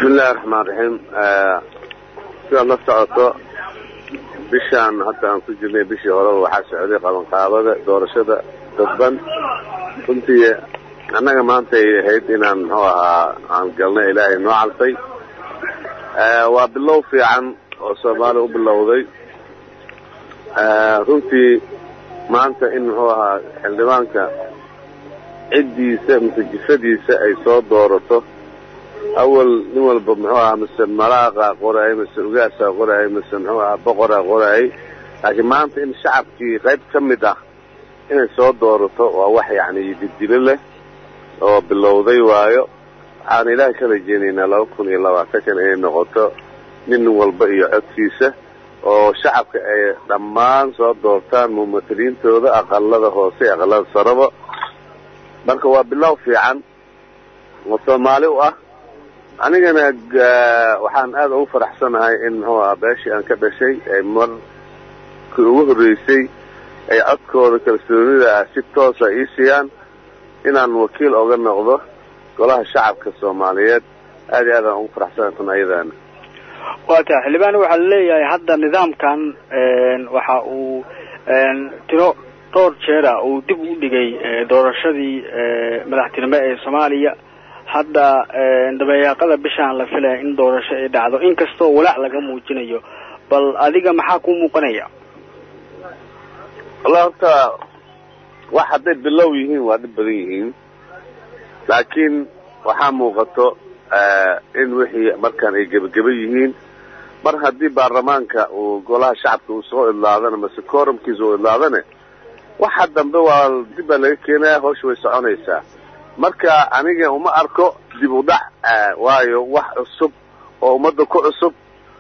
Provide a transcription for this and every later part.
bismillahi raxmaan raxiim sidaad la socoto bishaan hadda aan ku jirnay bishii horeba waxaa socday qabanqaabada doorashada dadban runtii annaga maanta ay ahayd inaan muxuu ahaa aan galnay ilaahay noo calfay waa bilow fiican oo soomaaliya u bilowday runtii maanta in muxuu ahaa xildhibaanka ciddiisa mise jifadiisa ay soo doorato awal nin walba muxuu ahaa mise malaaqa qoraayay mise ugaasaa qoraayay mise muxuu ahaa boqoraa qoraayay laakiin maanta in shacabkii qayb ka mid ah inay soo doorato waa wax yacni didilo leh oo bilowday waayo waxaan ilaahay ka rajeynaynaa laba kun iyo labaatankan inay noqoto nin walba iyo codkiisa oo shacabka ay dhammaan soo doortaan mumataliintooda aqalada hoose iyo aqalada saraba marka waa bilow fiican oo soomaali u ah anigana waxaan aada ugu faraxsanahay in muxuu aha beeshii aan ka dhashay ay markii ugu horreysay ay codkooda kalsoonida ah si toosa ii siiyaan inaan wakiil oga noqdo golaha shacabka soomaaliyeed aad iyo aad aan ugu faraxsanahay tan ayadaana waa tahay xildhibaan waxaa laleeyahay hadda nidaamkan waxa uu tiro dhowr jeera uu dib u dhigay doorashadii madaxtinimo ee soomaaliya hadda dabayaaqada bishaan la filaya in doorasho ay dhacdo inkastoo walaac laga muujinayo bal adiga maxaa kuu muuqanaya wallahi horta wax hadday bilow yihiin waa dhib badan yihiin laakiin waxaa muuqato in wixii markaan ay gebageba yihiin mar haddii baarlamaanka uu golaha shacabka uu soo idlaadana mase korumkiisa uu idlaadane waxa dambe waa dib baa laga keenaya hawsha way soconaysaa marka aniga uma arko dib u dhac waayo wax cusub oo ummadda ku cusub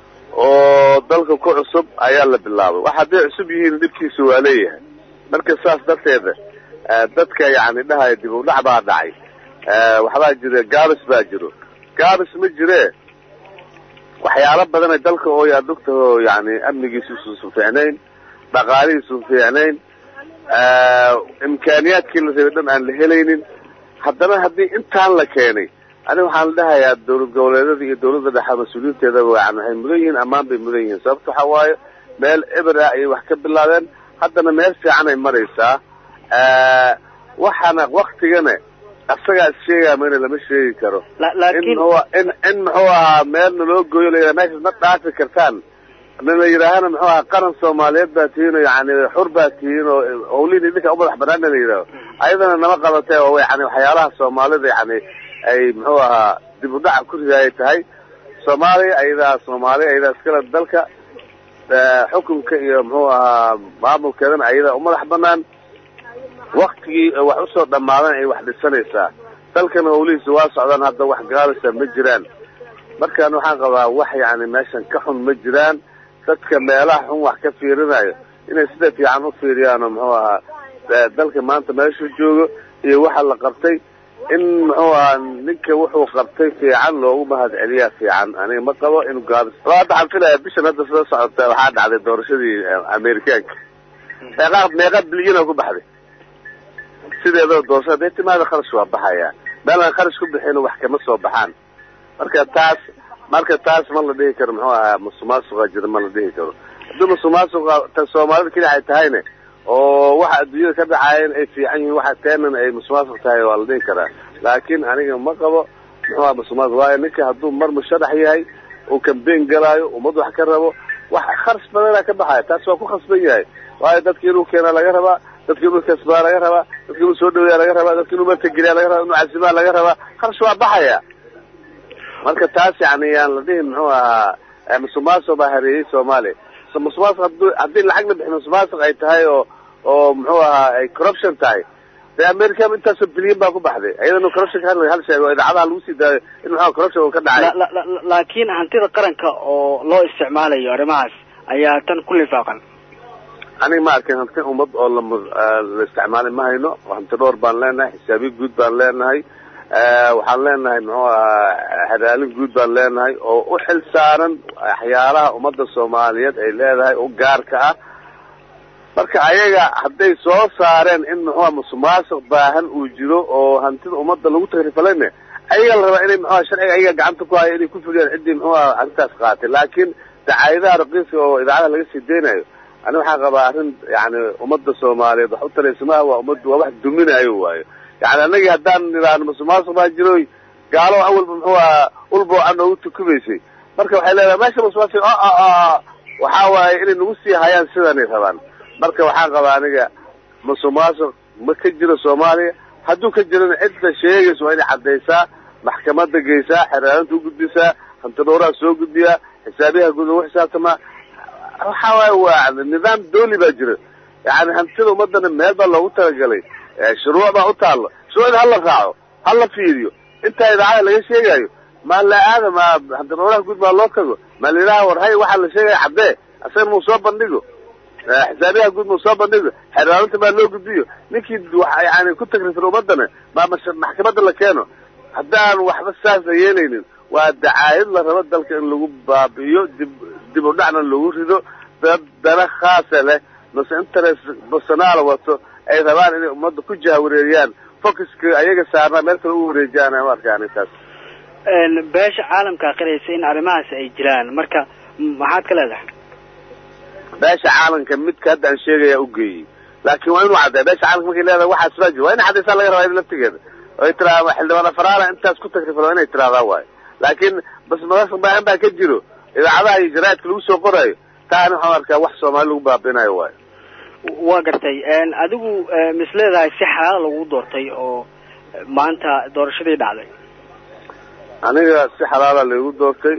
oo dalka ku cusub ayaa la bilaabay wax hadday cusub yihiin dhibkiisa waa leeyahay marka saas darteeda dadka yacni dhahaya dib u dhac baa dhacay waxbaa jira gaabis baa jiro gaabis ma jire waxyaalo badanay dalka oo yaa dugtaho yani amnigiisuusan fiicnayn dhaqaalihiisun fiicnayn imkaaniyaadkii la rabay dhan aan la helaynin haddana haddii intaan la keenay aniga waxaan la dhahayaa dawlad goboleedyada iyo dawladda dhexe mas-uuliyiinteedaba yani waxay mudan yihiin ammaan bay mudan yihiin sababta waxa waaye meel eber ah ayay wax ka bilaabeen haddana meel fiican ay maraysaa waxaana waktigana asagaa is sheegaya mayna lama sheegi karo in in in muxuu ahaa meelna loo gooyo la meeshaas ma dhaafi kartaan na la yidhaahana muxuu ahaa qaran soomaaliyeed baa tihiin oo yani xur baa tihiin oo hawliin idinka umadax banaana la yidhaaho ayadana nama qabatee oo yani waxyaalaha soomaalida yani ay muxuu ahaa dib u dhaca ku ridaayay tahay soomaaliya ayadaa soomaaliya ayadaa iskale dalka xukunka iyo muxuu ahaa maamulkeedana ayadaa umadax banaan waktigii wax usoo dhammaadan ay wax dhisanaysaa dalkana hawlihiisa waa socdaan hadda wax gaalisa ma jiraan markaan waxaan qabaa wax yani meeshan ka xun ma jiraan dadka meelaha xun wax ka fiirinayo inay sida fiican u fiiriyaano muxuu ahaa dalka maanta meeshuu joogo iyo waxa la qabtay in muxuu ahaa ninka wuxuu qabtay fiican loogu mahad celiyaa fiican aniga ma qabo in gaabis hadda waxaan filaya bishan hadda sida socota waxaa dhacday doorashadii amerikaanka meeqa meeqa bilyana ku baxday sideedaba doorashada hadday timaada kharash waa baxaya meel aan kharash ku bixin wax kama soo baxaan marka taas marka taas ma la dhihi karo muxuu ahaa musuqmaasuqa jira ma la dhihi karo haddii musuqmaasuqa ta soomaalida keli ay tahayne oo waxa adduunyada ka dhacaayeen ay fiican yihiin waxa teenan ay musuqmaasuq tahay waa la dhihi karaa laakiin aniga ma qabo muxuu aha musuqmaasuq waayo ninka hadduu mar musharax yahay uu kambeyn galaayo ummad wax ka rabo wax kharash badanaa ka baxaya taas waa ku khasban yahay waayo dadki inuu keenaa laga rabaa dadki inuu kasbaa laga rabaa dadki inuu soo dhaweeyaa laga rabaa dadki inuu martageliyaa laga rabaa inuu casimaa laga rabaa kharash waa baxaya marka taas yani yaan la dhihin muxuu ahaa musuqmaasuq baa hareeyey soomaaliya musuqmaasuq haduu haddii lacag la bixin musuqmaasuq ay tahay oo oo muxuu ahaa ay corruption tahay dee america intaasoo bilyan baa ku baxday iyadana corruption ka hal sheego oo idaacadaha lagu sii daayo in muxua corruption uu ka dhacay laakiin hantida qaranka oo loo isticmaalayo arrimahaas ayaa tan ku lifaaqan aniga ma arkin hanti ummad oo la isticmaalay ma hayno hanti dhowr baan leenahay xisaabiye guud baan leenahay waxaan leenahay muxuu ahaa hadaalin guud baan leenahay oo u xil saaran waxyaalaha ummadda soomaaliyeed ay leedahay u gaarka ah marka ayaga hadday soo saareen in muxuua musuqmaasuq baahan uu jiro oo hantida ummadda lagu takrifalayne ayaga la rabaa inay muxuaha sharciga ayaga gacanta ku hayo inay ku fuliyaan ciddii muxuaha arrintaas qaatay laakiin dacaayadaha raqiiska oo idaacadaha laga sii deynayo ani waxaan qabaa arrin yani ummadda soomaaliyeed wax u taraysamaha waa ummad waa wax duminayo waayo yani annagii haddaan nidhaahno musuqmaasuq baa jiroy gaalo awalba muxuu aha ulbo a noogu tukumaysay marka waxay leedahay meesha musuqmaasuq waxaa waaye inay nagu sii hayaan sidanay rabaan marka waxaan qabaa aniga musuqmaasuq ma ka jiro soomaaliya hadduu ka jirana cidda sheegaysa waa inay caddaysaa maxkamadda geysaa xeraalinta u gudbisaa hantidhowraha soo gudbiyaa xisaabiyaha guud lagu xisaabtamaa waxa waaye waa nidaam dooli baa jira yani hantida ummadana meel baa loogu talagalay shuruuc baa u taalla shuruucda hala raaco hala fiiriyo intaa idaacada laga sheegayo ma la aada ma hantidhowraha guud maa loo tago ma la yidhaha war hay waxaa la sheegaya caddee asagana mau soo bandhigo xisaabiyaha guud mau soo bandhigo xeraalinta maa loo gudbiyo ninkii yani ku tagrifin ummadana ma maxkamadda la keeno haddaan waxba saasa yeelaynin waa dacaayad la rabo dalka in lagu baabi'iyo dib dib u dhacna lagu rido dad dana khaasa leh mase interest personaal wato ay rabaan inay ummadda ku jahawareeriyaan focuska ayaga saarnaa meel kale u wareejiyaan ama arkaan taas beesha caalamkaa qiraysa in arrimahaasi ay jiraan marka maxaad ka leedahay beesha caalamka midka hadda aan sheegaya ugeeyey laakin waa inuu caddeya beesha caalamka markay leedahay waxaas baa jir waa ina caddaysaa laga rabaa id laftigeeda oy tiraa xildhibaan afaraala intaas ku takrifal waa inay tiraahdaa waayo laakiin bas madasa baahan baa ka jiro idaacadaha iyo jaraaidka lagu soo qorayo taani waxaan arkaa wax soomaali lagu baabinayo waayo waa gartay adigu mis leedahay si xalaal lagu doortay oo maanta doorashadii dhacday aniga si xalaala laigu doortay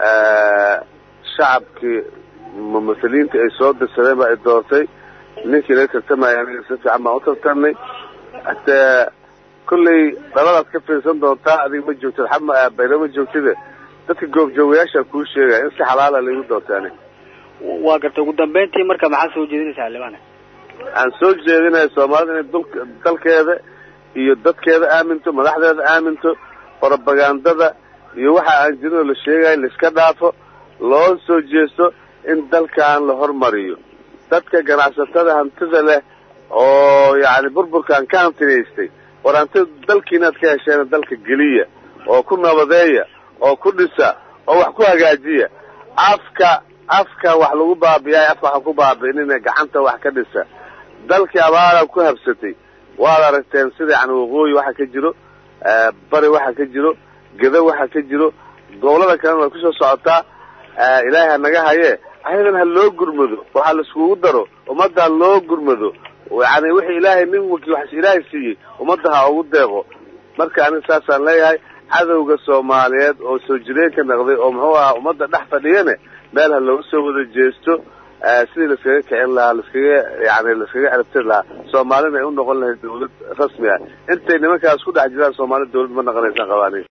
shacabkii mumahiliinta ay soo dirsadeen baa i doortay ninkii laga tartamaya aniga si fiican baan u tartamnay hatee kollay dhaladaad ka fiirsan doontaa adiga ma joogtid xama baylo ma joogtide dadka goobjoogayaasha kuu sheegaya in si xalaala laigu doortay aniga waa gartay ugu dambeyntii marka maxaad soo jeedinaysaa xildhibaan aan soo jeedinaya soomaalida inay dul dalkeeda iyo dadkeeda aaminto madaxdeeda aaminto propagandada iyo waxa aan jirinoo la sheegayo laiska dhaafo loo soo jeesto in dalkan la hormariyo dadka ganacsatada hantida leh oo yani burburkaan ka hantinaystay war hantida dalkiinaad ka hesheen dalka geliya oo ku nabadeeya oo ku dhisa oo wax ku hagaajiya afka afka wax lagu baabiyaay afka waxa ku baabi'inina gacanta wax ka dhisa dalkii abaara ku habsatay waad aragteen sida yani waqooyi waxa ka jiro bari waxa ka jiro gedo waxa ka jiro gobolada kalena way kusoo socotaa ilaahay ha naga hayee ayadan ha loo gurmado waxaa la iskugu daro ummadda ha loo gurmado yani wixii ilaahay nin waki waxas ilaahay siiyey ummadda ha ugu deeqo marka aniga saasaan leeyahay cadowga soomaaliyeed oo soo jireenka naqday oo muxuu ahaa ummadda dhex fadhiyane meel ha looga soo wada jeesto sidii laiskaga kicin lahaa laiskaga yani laiskaga ciribtiri lahaa soomaalina ay u noqon lahayd dawlad rasmi ah intay nimankaas ku dhex jiraan soomaalida dawlad ma naqonaysaan qabaani